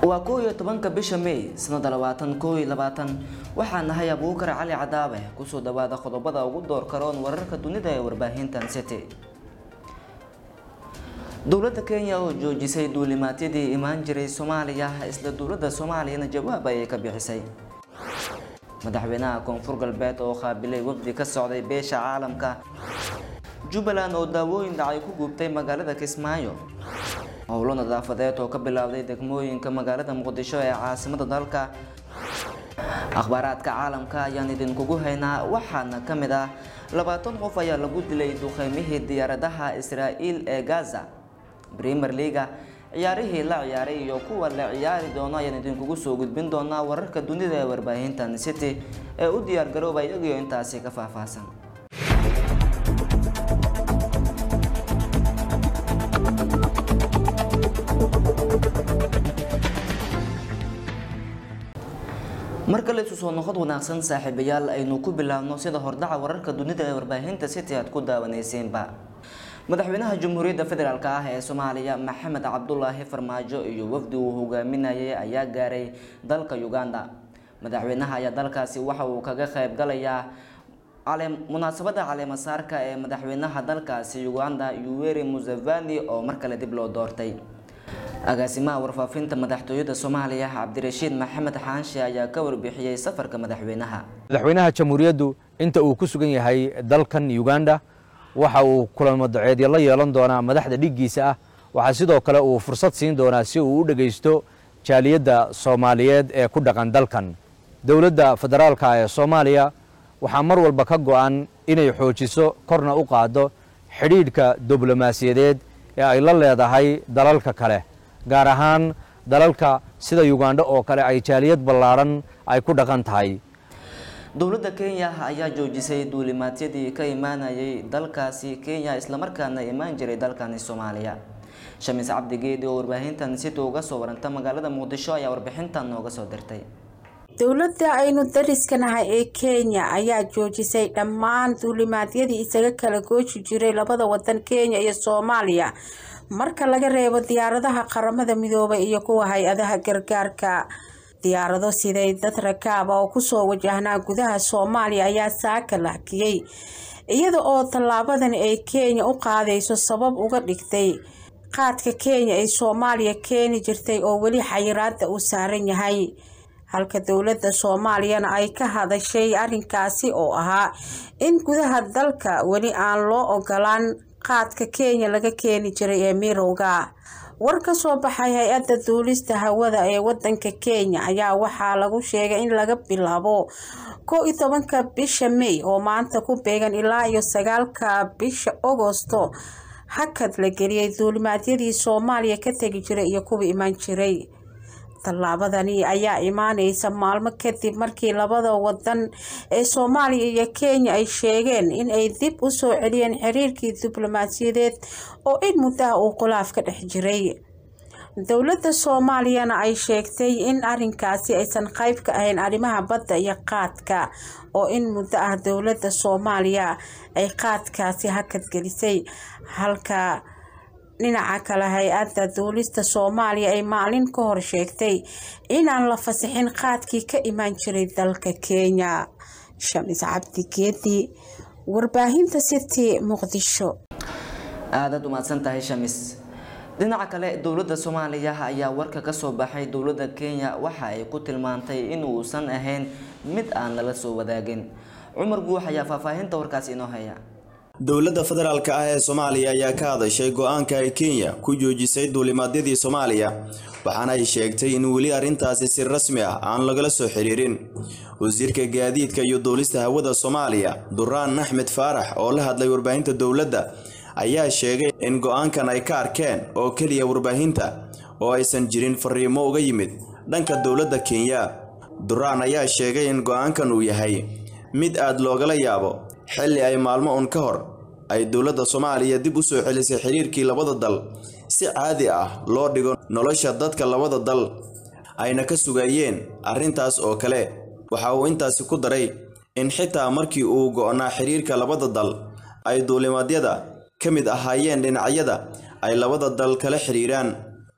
waa koow iyo tobanka bisha may sanada labaatan koow iyo labaatan waxaa nahay abuukar cali cadaabe kusoo dhawaada qodobada ugu door karoon wararka dunida ee warbaahintan city dowladda kenya oo joojisay duulimaadyadii imaan jiray soomaaliya isla dowladda soomaaliyana jawaab ayay ka bixisay madaxweynaha koonfur galbeed oo qaabilay wafdi ka socday beesha caalamka jubbaland oo daawooyin dhacay ku gubtay magaalada kismaayo howlo nadaafadeed oo ka bilowday degmooyinka magaalada muqdisho ee caasimada dalka akhbaaraadka caalamka ayaan idinkugu haynaa waxaana ka mid ah labaatan qof ayaa lagu dilay duqeymihii diyaaradaha israa'iil ee gaza premier leaga ciyaarihii la ciyaaray iyo kuwa la ciyaari doono ayaan idinkugu soo gudbin doonaa wararka dunida ee warbaahintan city ee u diyaargarooba iyagiyo intaasi ka faahfaahsan mar kale isu soo noqod wanaagsan saaxiibayaal aynu ku bilaabno sida hordhaca wararka dunida ee warbaahinta city aad ku daawanaysiinba madaxweynaha jamhuuriyadda federaalk ah ee soomaaliya maxamed cabdulaahi farmaajo iyo wafdi uu hogaaminayay ayaa gaaray dalka uganda madaxweynaha ayaa dalkaasi waxa uu kaga qayb galayaa munaasabada caleemasaarka ee madaxweynaha dalkaasi uganda yuweri museveni oo mar kale dib loo doortay agaasimaha warfaafinta madaxtooyada soomaaliya cabdirashiid maxamed xaanshe ayaa ka warbixiyey safarka madaxweynaha madaxweynaha jamhuuriyaddu inta uu ku sugan yahay dalkan uganda waxa uu kulamo daceedyo la yeelan doonaa madaxda dhiggiisa ah waxaa sidoo kale uu fursad siin doonaa si uu u dhegaysto jaaliyadda soomaaliyeed ee ku dhaqan dalkan dowladda federaalka ee soomaaliya waxaa mar walba ka go'an inay xoojiso korna u qaaddo xidhiidhka diblomaasiyadeed ee ay la leedahay dalalka kale gaar ahaan dalalka sida ugandho oo kale ay jaaliyad ballaadhan ay ku dhaqan tahay dowladda kenya ayaa joojisay duulimaadyadii ka imaanayay dalkaasi kenya islamarkaana imaan jiray dalkani soomaaliya shamiis cabdigeedi oo warbaahintan sida uga soo waranta magaalada muqdisho ayaa warbixintan nooga soo dirtay dowladda aynu dariskanahay ee kenya ayaa joojisay dhammaan duulimaadyadii isaga kala gooji jiray labada wadan kenya iyo soomaaliya marka laga reebo diyaaradaha qaramada midoobay iyo kuwa hay-adaha gargaarka diyaarado siday dad rakaaba oo kusoo wajahnaa gudaha soomaaliya ayaa saaka lahkiyey iyada oo tallaabadan ay kenya u qaadayso sabab uga dhigtay qaadka kenya ay soomaaliya keeni jirtay oo weli xayiraada uu saaran yahay halka dowladda soomaaliyana ay ka hadashay arrinkaasi oo ahaa in gudaha dalka weli aan loo ogolaan qaadka kenya laga keeni jiray ee mirowga war ka soo baxay hay-adda duulista hawada ee wadanka kenya ayaa waxaa lagu sheegay in laga bilaabo kow iyo tobanka bisha may oo maanta ku beegan ilaa iyo sagaalka bisha agosto hakad la geliyay duulimaadyadii soomaaliya ka tegi jiray iyo kuwa imaan jiray tallaabadani ayaa imaaneysa maalmo kadib markii labada wadan ee soomaaliya iyo kenya ay sheegeen in ay dib u soo celiyeen xiriirkii diblomaasiyadeed oo in muddaha uu khilaaf ka dhex jiray dowladda soomaaliyana ay sheegtay in arinkaasi aysan qayb ka ahayn arrimaha badda iyo qaadka oo in muddo ah dowladda soomaaliya ay qaadkaasi hakad gelisay halka dhinaca kale hay-adda duulista soomaaliya ay maalin ka hor sheegtay inaan la fasixin qaadkii ka imaan jiray dalka kenya shamis cabdi geedi warbaahinta city muqdisho aadaad umahadsan tahay shamis dhinaca kale dowladda soomaaliya ayaa warka ka soo baxay dowladda kenya waxa ay ku tilmaantay inuusan ahayn mid aan lala soo wadaagin cumar guux ayaa faahfaahinta warkaasi inoo haya dowladda federaalka ah ee soomaaliya ayaa ka hadashay go-aanka ay kenya ku joojisay duulimaadyadii soomaaliya waxaana ay sheegtay in weli arrintaasi si rasmi ah aan lagala soo xiriirin wasiirka gaadiidka iyo duulista hawada soomaaliya duraan axmed faarax oo la hadlay warbaahinta dowladda ayaa sheegay in go-aankan ay ka arkeen oo keliya warbaahinta oo aysan jirin fariimo uga yimid dhanka dowladda kenya duraan ayaa sheegay in go-aankan uu yahay mid aad loogala yaabo xilli ay maalmo un ka hor ay dowladda soomaaliya dib u soo celisay xiriirkii labada dal si caadi ah loo dhigo nolosha dadka labada dal ayna ka sugayeen arrintaas oo kale waxa uu intaasi ku daray in xitaa markii uu go'naa xiriirka labada dal ay duulimaadyada ka mid ahaayeen dhinacyada ay labada dal kala xiriiraan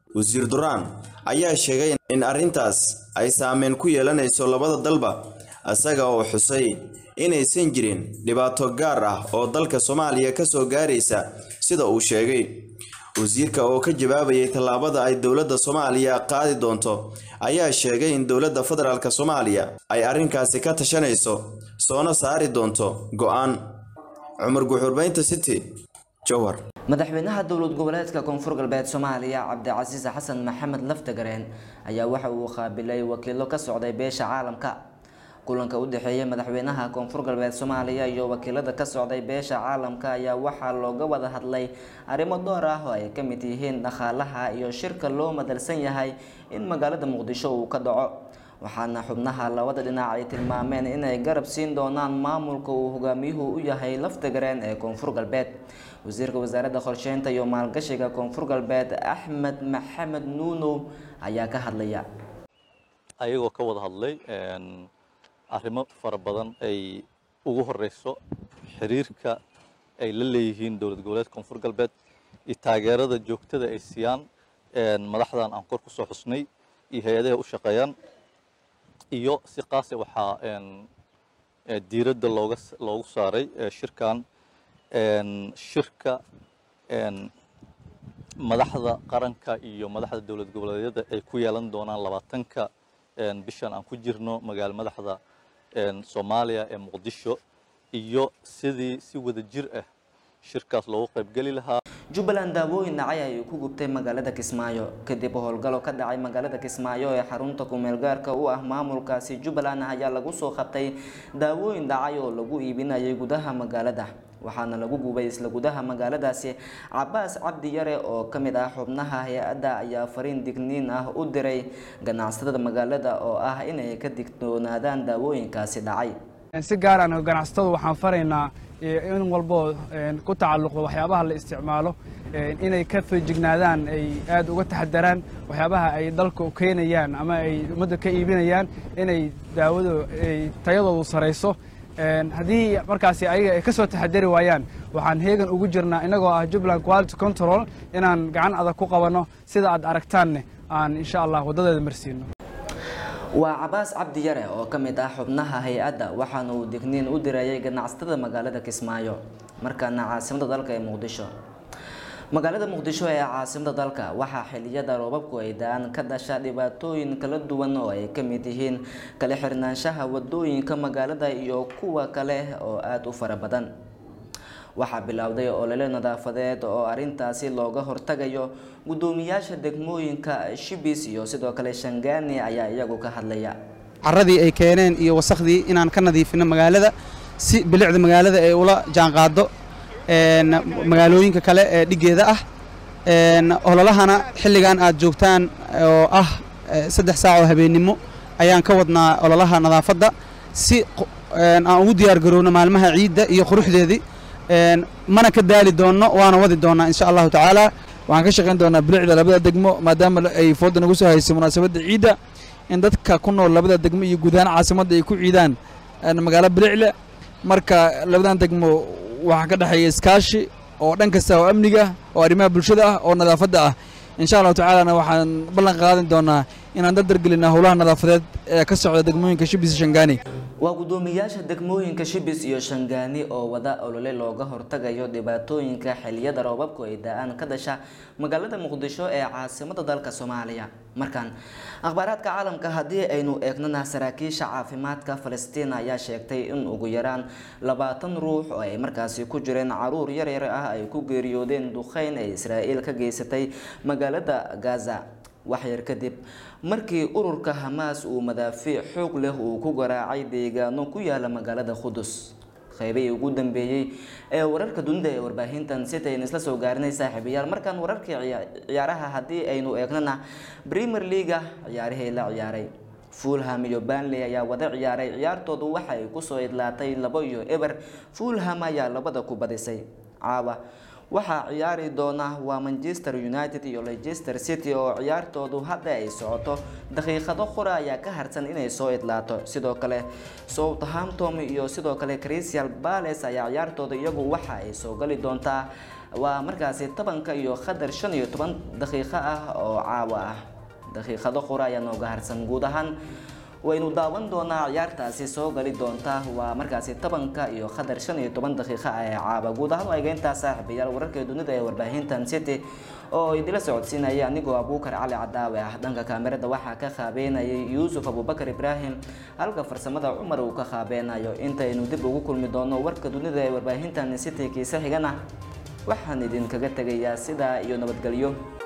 wasiir duraan ayaa sheegay in arrintaas ay saameyn ku yeelanayso labada dalba isaga oo xusay inaysan jirin dhibaato gaar ah oo dalka soomaaliya ka soo gaaraysa sida uu sheegay wasiirka oo ka jawaabayay tallaabada ay dowladda soomaaliya qaadi doonto ayaa sheegay in dowladda federaalk soomaaliya ay arrinkaasi ka tashanayso soona saari doonto go'aan cumar guxurbaynta city jowhar madaxweynaha dowlad goboleedka koonfur galbeed soomaaliya cabdicasiis xasan maxamed laftagareen ayaa waxa uu qaabilay wakiilo ka socday beesha caalamka kulanka u dhexeeya madaxweynaha koonfur galbeed soomaaliya iyo wakiilada ka socday beesha caalamka ayaa waxaa looga wada hadlay arrimo door ah oo ay ka mid yihiin dhaqaalaha iyo shirka loo madalsan yahay in magaalada muqdisho uu ka dhaco waxaana xubnaha labada dhinac ay tilmaameen inay garab siin doonaan maamulka uu hogaamiyuhu u yahay laftagareen ee koonfur galbeed wasiirka wasaaradda qorsheynta iyo maalgashiga koonfur galbeed axmed maxamed nuunow ayaa ka hadlaya ayagoo ka wada hadlay arrimo fara badan ay ugu horeyso xiriirka ay la leeyihiin dowlad goboleedka koonfur galbeed iyo taageerada joogtada ay siiyaan madaxdan aan kor kusoo xusnay iyo hay-adaha u shaqeeyaan iyo si qaase waxaa diiradda looga loogu saaray shirkan shirka madaxda qaranka iyo madaxda dowlad goboleedyada ay ku yeelan doonaan labaatanka bishan aan ku jirno magaalo madaxda soomaaliya ee muqdisho iyo sidii si wada jir ah shirkaas loogu qaybgeli lahaa jubbaland daawooyin dhacay ay ku gubtay magaalada kismaayo kadib howlgalo ka dhacay magaalada kismaayo ee xarunta kumeelgaarka u ah maamulkaasi jubbaland ayaa lagu soo qabtay daawooyin dhacay oo lagu iibinayay gudaha magaalada waxaana lagu gubay isla gudaha magaaladaasi cabaas cabdi yare oo ka mid ah xubnaha hay-adda ayaa fariin digniin ah u diray ganacsatada magaalada oo ah inay ka digtoonaadaan daawooyinkaasi dhacay si gaar aan ganacsatadu waxaan faraynaa in walboo ku tacalluqdo waxyaabaha la isticmaalo inay ka feejignaadaan ay aad uga taxadaraan waxyaabaha ay dalka u keenayaan ama ay ummadda ka iibinayaan inay daawadu tayadoodu sarayso haddii markaasi ayaga ay ka soo taxadari waayaan waxaan heegan ugu jirnaa innagoo ah jubbaland quality control inaan gacan adag ku qabanno sida aad aragtaanne aan insha allah waddadeeda marsiino waa cabaas cabdi yare oo ka mid ah xubnaha hay-adda waxaana uu digniin u dirayay ganacsatada magaalada kismaayo markaana caasimada dalka ee muqdisho magaalada muqdisho ee caasimada dalka waxaa xiliyada roobabku ay da-aan ka dhasha dhibaatooyin kala duwan oo ay ka mid yihiin kala xirnaanshaha wadooyinka magaalada iyo kuwa kale oo aada u fara badan waxaa bilowday olole nadaafadeed oo arintaasi looga hortagayo gudoomiyaasha degmooyinka shibis iyo sidoo kale shangaani ayaa iyagu ka hadlaya caradii ay keeneen iyo wasakhdii inaan ka nadiifino magaalada si bilicda magaalada ay ula jaanqaado magaalooyinka kale ee dhigeeda ah ololahana xilligan aad joogtaan oo ah saddex saac oo habeennimo ayaan ka wadnaa ololaha nadaafadda si aan ugu diyaar garowno maalmaha ciidda iyo quruxdeedii mana ka daali doonno waana wadi doonnaa insha allahu tacaala waxaan ka shaqayn doonaa bilicda labada degmo maadaama ay fooda nagu soo haysay munaasabadda ciidda in dadka ku nool labada degmo iyo guud ahaan caasimadda ay ku ciidaan magaalo bilicle marka labadan degmo waxaa ka dhexeeya iskaashi oo dhan kasta oo amniga oo arrimaha bulshada ah oo nadaafadda ah insha allahu tacaalana waxaan ballan qaadan doonaa inaan dardargelinaa howlaha nadaafadeed ee ka socda degmooyinka shibis shangaani waa gudoomiyaasha degmooyinka shibis iyo shangaani oo wada olole looga hortagayo dhibaatooyinka xiliyada roobabku ay da-aan ka dhasha magaalada muqdisho ee caasimada dalka soomaaliya markan akhbaaraadka caalamka haddii aynu eegnana saraakiisha caafimaadka falastiin ayaa sheegtay in ugu yaraan labaatan ruux oo ay markaasi ku jireen caruur yaryar ah ay ku geeriyoodeen duqeyn ay israa'iil ka geysatay magaalada gaza waxyar kadib markii ururka hamaas uu madaafiic xoog leh uu ku garaacay deegaano ku yaala magaalada qudus qaybihii ugu dambeeyey ee wararka dunida ee warbaahintan sitayn isla soo gaarinay saaxiibayaal markaan wararkii ciyaaraha haddii aynu eegnana premier leaga ciyaarihii la ciyaaray fulham iyo banley ayaa wada ciyaaray ciyaartoodu waxay kusoo idlaatay labo iyo eber fulham ayaa labada ku badisay caawa waxaa ciyaari doona waa manchester united iyo leicester city oo ciyaartoodu hadda ay socoto daqiiqado qura ayaa ka harsan inay soo idlaato sidoo kale southampton iyo sidoo kale crystal palace ayaa ciyaartooda iyagu waxa ay soo gali doontaa waa markaasi tobanka iyo qadar shan iyo toban daqiiqo ah oo caawa ah daqiiqado qura ayaa nooga harsan guud ahaan waynu daawan doonaa ciyaartaasi soo gali doonta waa markaasi tobanka iyo qadar shan iyo toban daqiiqa ee caaba guud ahaan eegeyntaa saaxiibayaal wararka dunida ee warbaahintan city oo idila socodsiinaya anigoo abuukar cali cadaawe ah dhanka kaamirada waxaa ka qaabeynayay yuusuf abubakar ibraahim halka farsamada cumar uu ka qaabeynayo intaynu dib ugu kulmi doono warka dunida ee warbaahintan city kiise xigana waxaan idinkaga tegayaa sidaa iyo nabadgelyo